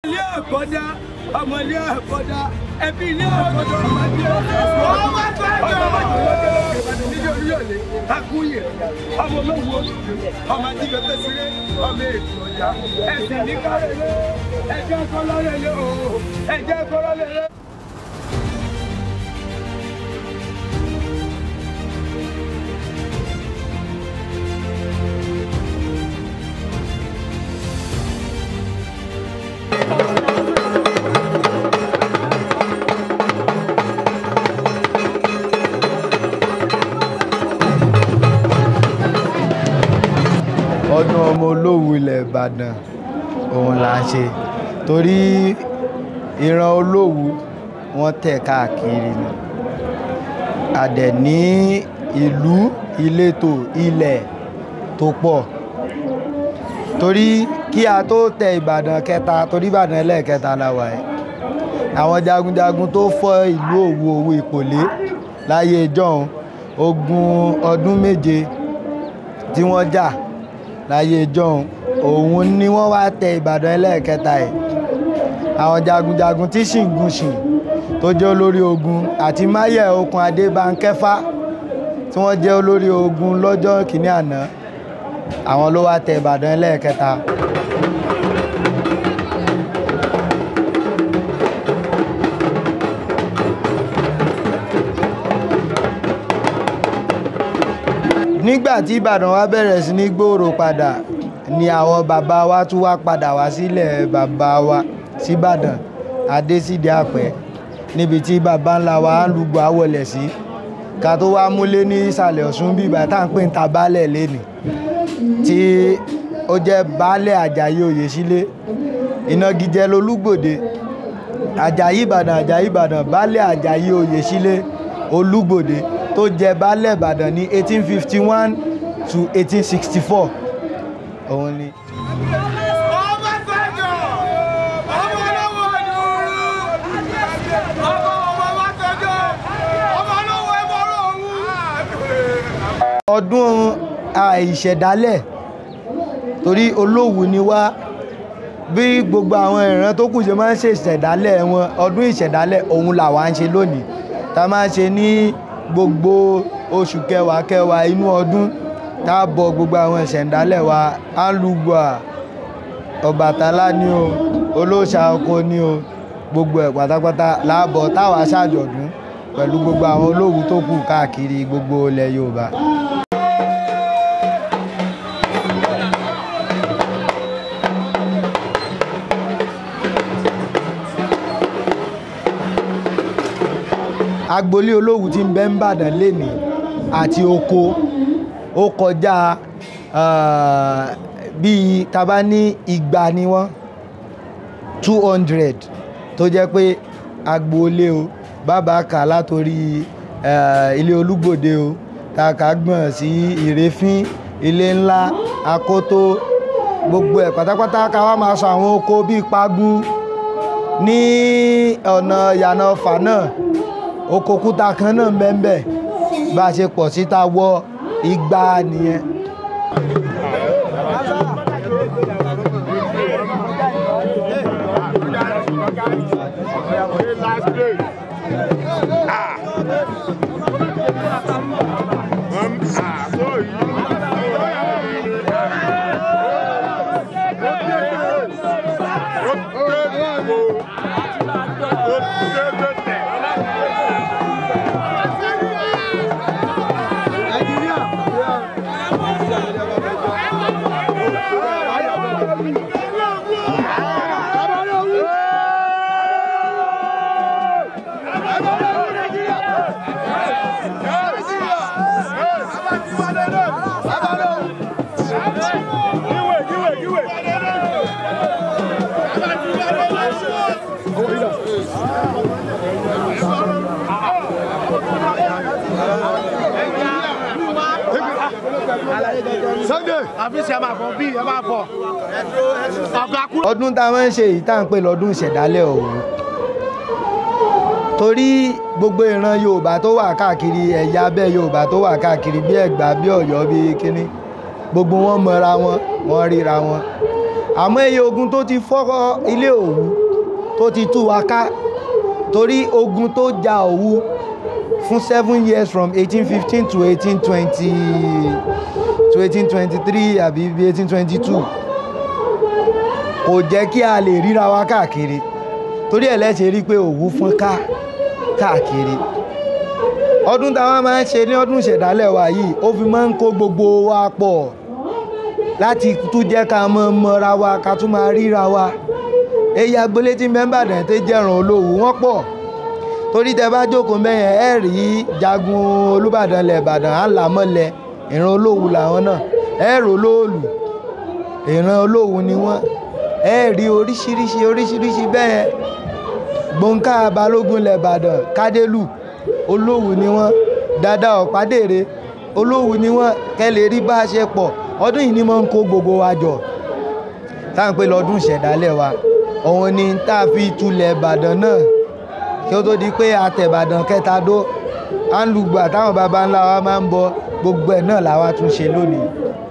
ilé àkọ́dá ọmọ ilé àkọ́dá ẹbí ilé àkọ́dá ọmọ ilé àkọ́dá ọmọ bàjẹ́ lókèlókè ìbàdàn nílé oríyọ̀lé akúyè ọmọ olówó ọmọ ajíbẹ̀bẹ̀ sílé ọmọ ètò ọjà ẹsẹ̀ ní kárẹ̀lẹ́ ẹjẹ́ kọ́lọ́lẹ́lẹ́ o ẹjẹ́ kọ́lọ́lẹ́lẹ́. ọdún ọmọ olówu ilẹ̀ ìbàdàn òun là ń ṣe torí ìran olówu wọ́n tẹ̀ káàkiri ni a dẹ̀ ní ìlú ìletò ilẹ̀ tó pọ̀ torí kí a tó tẹ ìbàdàn kẹta torí ìbàdàn ẹlẹ́ẹ̀kẹta la wà yìí àwọn jagunjagun tó fọ́ ìlú òwu òwu ìpòlé láyé ìjọ́un ogun ọdún méje tí wọ́n jà láyé ìjọ́un òun ni wọ́n wá tẹ ìbàdàn ẹlẹ́ẹ̀kẹta ẹ̀ àwọn jagunjagun tí ṣìngúnṣìn tó jẹ́ olórí ogun àti máyẹ̀ okùn adébánkẹ́fà tí wọ́n jẹ́ olórí ogun lọ́jọ́ kìíní àná àwọn ló wá tẹ ìbàdàn ẹlẹ́ẹ̀kẹta. nígbà tí ìbàdàn wa bẹ̀rẹ̀ sí ní gbòòrò padà ni àwọn bàbá wa tún wá padà wá sílẹ̀ bàbá wa síbàdàn adésídìí àpẹ́ níbi tí bàbá ńlá wa ń lùgbọ́ àwọlẹ̀ sí ká tó wá múlé ní ìsàlẹ̀ ọ̀ṣun bí ìgbà tá à ń pè ń ta baálẹ̀ lẹ́nìí tí ó jẹ́ baálẹ̀ àjàyí oyèsílẹ̀ ìnagijẹ lolúgbòde àjàyí ìbàdàn àjàyí ìbàdàn baálẹ̀ àjàyí oyèsílẹ̀ olúgbòde tó jẹ baálẹ̀ ìbàdàn ní eighteen fifty one to eighteen sixty four òun ni. ọdún àìṣẹ̀dálẹ̀ torí olówu ni wá bí gbogbo àwọn ìran tó kù ṣe máa ń ṣe ìṣẹ̀dálẹ̀ wọn ọdún ìṣẹ̀dálẹ̀ òun làwa ń ṣe lónìí tá a máa ń ṣe ní gbogbo oṣù kẹwàá kẹwàá inú ọdún tá a bọ gbogbo àwọn ìṣẹ̀dálẹ̀ wa alùgbà ọbàtálá ni o olóòṣà oko ni o gbogbo ẹ̀ pátápátá láàbọ̀ táwa ṣàjọ̀dún pẹ̀lú gbogbo àwọn olówu tó kù káàkiri gbogbo ilẹ̀ yorùbá. agboolé olówu tí ń bẹ ń bàdàn lénìí àti oko ó kọjá bíi taba ní igba ni wọ́n two hundred tó jẹ́ pé agboolé o bàbá kà látòrí ilé olúgbòde o tàkà gbọ̀n sí ìrẹ́fín ilé ńlá akótó gbogbo ẹ̀ pátápátá ká wá máa sọ àwọn oko bíi pagun ní ọ̀nà ìyànà ọ̀fà náà oko kúta kan náà bẹ́ẹ̀ bá a ṣe pọ̀ síta wọ igba nìyẹn. Sunday àfíìsì ẹ máa bọ̀ bí ẹ máa bọ̀ ọ̀gá kúrò. ọdún tá a máa ń ṣe yìí tá à ń pè lọ́dún ìṣẹ̀dálẹ̀ ọ̀hún torí gbogbo ìran yorùbá tó wà káàkiri ẹ̀yà abẹ́ yorùbá tó wà káàkiri bí ẹ̀gbá bí ọ̀yọ́ bí kínní gbogbo wọn mọra wọn wọn ríra wọn àmọ́ iye ogun tó ti fọ́ ilé Òwu tó ti tú wa ká torí ogun tó ja Òwu fún seven years from eighteen fifteen to eighteen twenty to eighteen twenty three àbí eighteen twenty two kò jẹ́ kí a lè ríra wa káàkiri torí ẹ̀ lẹ́sẹ̀ rí pé Òwu fọ́n ká káàkiri ọdún táwa máa ń ṣe ní ọdún ìṣẹ̀dálẹ̀ wa yìí ó fi máa ń kó gbogbo wa pọ̀ láti tún jẹ́ ká mọ mọ́ra wa ká tún máa ríra wa èyí agboolé tí mẹ́mbàdàn tó jẹ́ràn Olówu wọ́n pọ̀ torí tẹ bá jókòó mẹ́yẹn ẹ rí jagun Olúbàdàn lẹ̀ Ìbàdàn á là mọ́lẹ̀ ìran Olówu làwọn náà ẹ rò lóòlù ìran Olówu ni wọ́n ẹ rí oríṣiríṣi oríṣiríṣi bẹ́ẹ̀ gbọ̀ǹkà balógun lẹ̀ Ìbàdàn kádélù Olówu ni wọ́n dada ọ̀pádèrè Olówu ni wọ́n kẹ́ lè rí bá a ṣe pọ̀ ọdún yìí ni mo ń kó gbogbo wa jọ táwọn pé lọ́dún ìṣẹ̀dálẹ̀ wa òun ni tá a fi tulẹ̀ Ìbàdàn náà kí ó tó di pé àtẹ̀bàdàn kẹta dó à ń lùgbà táwọn baba ńlá wa máa ń bọ gbogbo ẹ̀ náà làwa tún ṣe lónìí.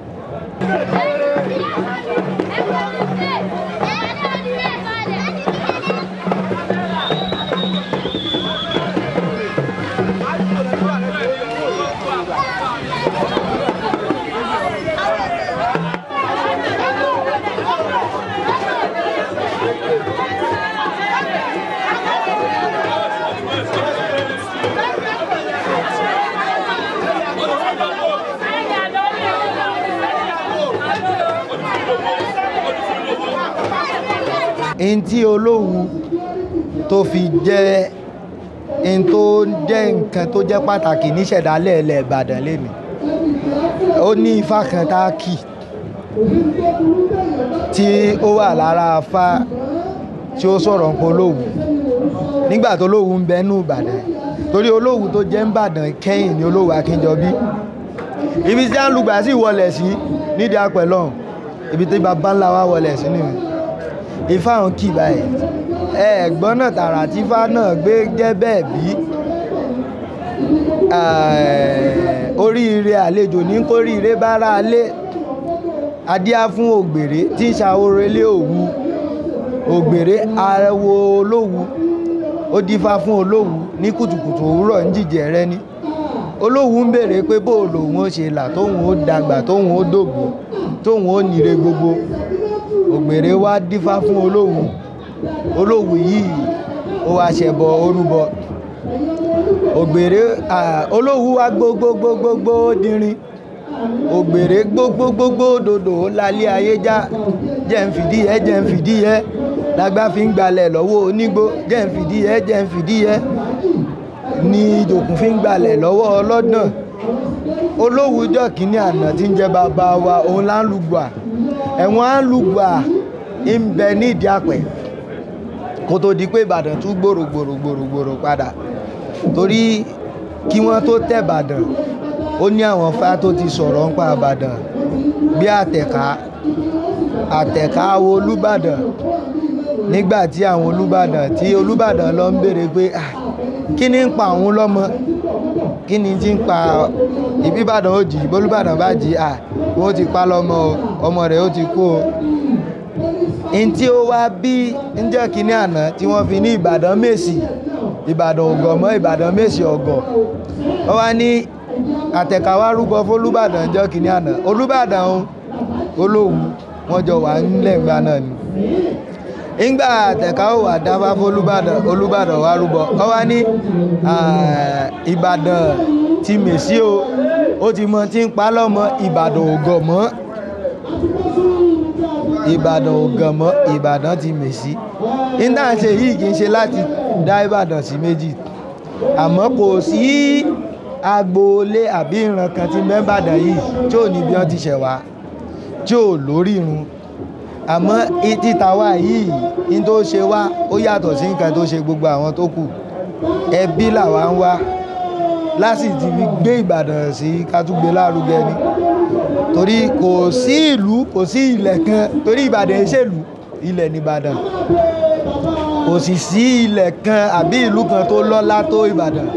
n tí Olówu tó fi jẹ́ n tó jẹ́ nǹkan tó jẹ́ pàtàkì níṣẹ̀dálẹ̀ ilẹ̀ Ìbàdàn lẹ́nu ó ní ifá kan tá a kì tí ó wà lára afá tí ó sọ̀rọ̀ nípa Olówu nígbà tó Olówu ń bẹ nú Ìbàdàn torí Olówu tó jẹ́ ń Ìbàdàn kẹ́yìn ní Olówu Akínjọbí ibi tí a ń lùgbà sí wọlé sí nídìí apẹ̀lọ́hùn ibi tí baba ńlá wa wọlé sí nìyẹn ifá hàn kì báyìí ẹ̀gbọ́n náà tààrà tí ifá náà gbé jẹ́ bẹ́ẹ̀ bí oríire àlejò ní kóríire bára lé adíá fún ògbèrè tí ń ṣàwòrán ilé Òwu ògbèrè arẹwo Olówu ó dífá fún Olówu ní kùtùkùtù òwúrọ̀ ń jìjẹ rẹ ní Olówu ń béèrè pé bó lòun ó ṣe là tóun ó dàgbà tóun ó dògbò tóun ó nire gbogbo ògbèrè wá dífá fún Olówu Olówu yìí ó wá ṣẹbọ orúbọ ògbèrè Olówu wá gbogbogbogbogbò dínrín ògbèrè gbogbogbogbo dòdò lálẹ́ ayé já jẹ́ ń fìdí ẹ jẹ́ ń fìdí ẹ lágbá fi ń gbalẹ̀ lọ́wọ́ onígbó jẹ́ ń fìdí ẹ jẹ́ ń fìdí ẹ ní ìjòkùn fi ń gbalẹ̀ lọ́wọ́ ọlọ́dàn Olówu jọ́ kínní àná tí ń jẹ́ bàbá wa òun là ń lùgbà ẹ̀wọ̀n á lùgbà ń bẹ ní ìdí àpẹ̀ kó tó di pé Ìbàdàn tún gbòòrò gbòòrò gbòòrò gbòòrò padà torí kí wọ́n tó tẹ̀ Ìbàdàn ó ní àwọn fá tó ti sọ̀rọ̀ ń pa Ìbàdàn bí àtẹ̀ká àtẹ̀ká wo Olúbàdàn nígbà tí àwọn Olúbàdàn tí Olúbàdàn lọ ń béèrè pé kí ni ń pa òun lọ́mọ kí ni ti ń pa ìbí Ìbàdàn ó jì bólúbàdàn bá jì à wọ́n ti pa lọ́mọ o ọmọ rẹ̀ ó ti kú o n tí ó wá bí ń jẹ́ kínní àná tí wọ́n fi ní Ìbàdàn Mèsì Ìbàdàn ògọ̀ mọ́ Ìbàdàn Mèsì ọ̀gọ̀ wọ́n wá ní àtẹ̀káwá rúbọ fólúbàdàn jọ́ kínní àná Olúbàdàn Olówu wọ́n jọ wà nílẹ̀ ńgbà náà ni ńgbà àtẹ̀káwó wà dáfá fólúbàdàn Olúbàdàn wá rúbọ wọ́n wá ní Ìbàdàn ti Mèsì o ó ti mọ tí ń pa lọ́mọ Ìbàdàn ògọ̀ mọ́ Ìbàdàn ògọ̀ mọ́ Ìbàdàn ti Mèsì nígbà ṣe yìí kì í ṣe láti dá Ìbàdàn sí méjì àmọ́ kò sí agboolé àbí ìran kan tí mẹ́bàdàn yìí tí ò ní bí wọ́n ti ṣẹ̀ wá tí ò lórí irun àmọ́ títa wá yìí ní tó ṣe wá ó yàtọ̀ sí nǹkan tó ṣe gbogbo àwọn tó kù ẹbí làwa ń wá láti ti fi gbé Ìbàdàn sí kátúgbé lárugẹ ni torí kò sí ìlú kò sí ilẹ̀ kan torí Ìbàdàn ìṣèlú ilẹ̀ nìbàdàn kò sì sí ilẹ̀ kan àbí ìlú kan tó lọ́lá tó Ìbàdàn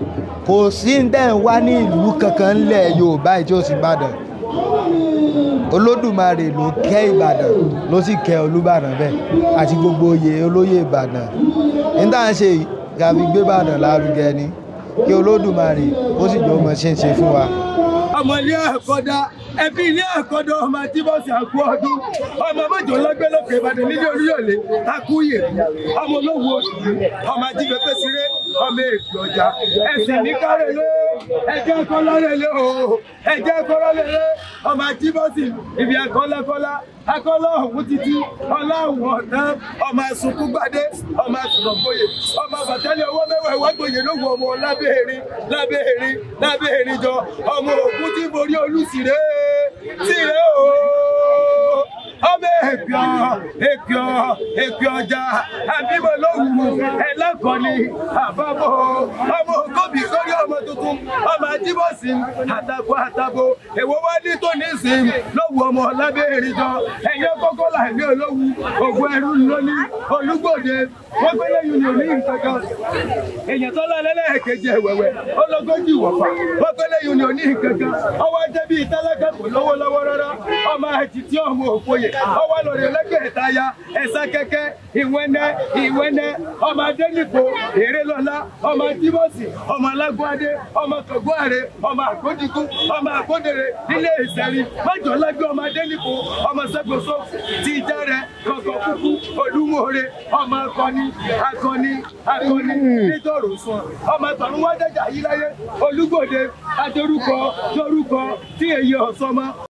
kò sí ń tẹ̀ ń wá ní ìlú kankan ńlẹ̀ Yorùbá tí ó sì Ìbàdàn olódùmarè ló kẹ́ ìbàdàn ló sì kẹ́ olúbàdàn bẹ́ẹ̀ àti gbogbo oyè olóyè ìbàdàn ní tá à ń ṣe yìí ká fi gbé ìbàdàn lárugẹ ni kí olódùmarè ó sì jọ ọmọ ṣe ń ṣe fún wa. ọmọ ilé ẹ̀kọ́dá ẹbí ilé ẹ̀kọ́dá ọmọ àtibọ́sì àkú ọdún ọmọ mọ́jọ lọ́gbẹ́ lókè ìbàdàn nílé oríyọ̀lẹ̀ akúyè ọmọ olówó oṣù ọmọ ajífẹ́fẹ́ síré ọmọ èkó ọjà ẹ̀sìn ní kárẹ̀lẹ́ ẹ̀jẹ̀ kọ́lárẹ̀lẹ́ o ẹ̀jẹ̀ kọ́lárẹ̀lẹ́ ọmọ ajíbọ́sì ibi akọ́lákọ́lá akọ́lá ọ̀hún títí ọláhùn ọ̀tán ọmọ asunkúgbadé ọmọ asunọ̀gbòye ọmọ bàtẹ́lẹ̀ owó mẹ́wàá ìwágbòye lówó ọmọ lábẹ́ẹ̀rin lábẹ́ẹ̀rin lábẹ́ẹ̀rin jọ ọmọ òkú tí borí olùsìrè sìrè o ọmọ èpìọ èpìọ èpìọ ọjà àbímọ lówù ẹlẹkọọni àbábọ ọmọ ògóbì sórí ọmọ tuntun ọmọ àjíbọsì àtàkọ àtàbọ èwo wá ní tó ní sìn lówù ọmọ lábẹ́ẹ̀rin jọ ẹ̀yẹ kọ́kọ́ là ní olówù ògùn ẹrú lóní olúgbòde wọ́n gbélé yìí ní òní nǹkankan èèyàn tó lọ lẹ́lẹ́kejì ẹ̀wẹ̀wẹ̀ ológójì wọ̀fà wọ́n gbélé yìí ní òní nǹkankan ọwọ́ jẹ́ bíi tálákà kò lówó lọ́wọ́ rárá ọmọ àtìtì ọmọ òfòyè ọwọ́ lórí ẹlẹ́gbẹ̀ẹ́ ìtayà ẹ̀sà kẹ́kẹ́ ìwẹ́nẹ́ ìwẹ́nẹ́ ọmọ adẹ́nìkò èrèlọ́lá ọmọ adímọ̀sì ọmọ alágbádé ọmọ kọ̀gbọ́àrẹ ọmọ àgbódìkú ọmọ àgbódèrè ilé ìsẹ̀rí májọ̀lágbé ọmọ adẹ́nìkò ọmọ sẹ́gbọ̀sọ ti jẹ́rẹ̀ kọ̀kọ̀ kúkú olúmọ̀ọ́rẹ́ ọmọ akọni akọni akọni nítorò sùn ọmọ tọ̀run wá dẹ́jà yí láyé olúgbòde adórúkọ dórúkọ tí èyí ọ̀sọ́mọ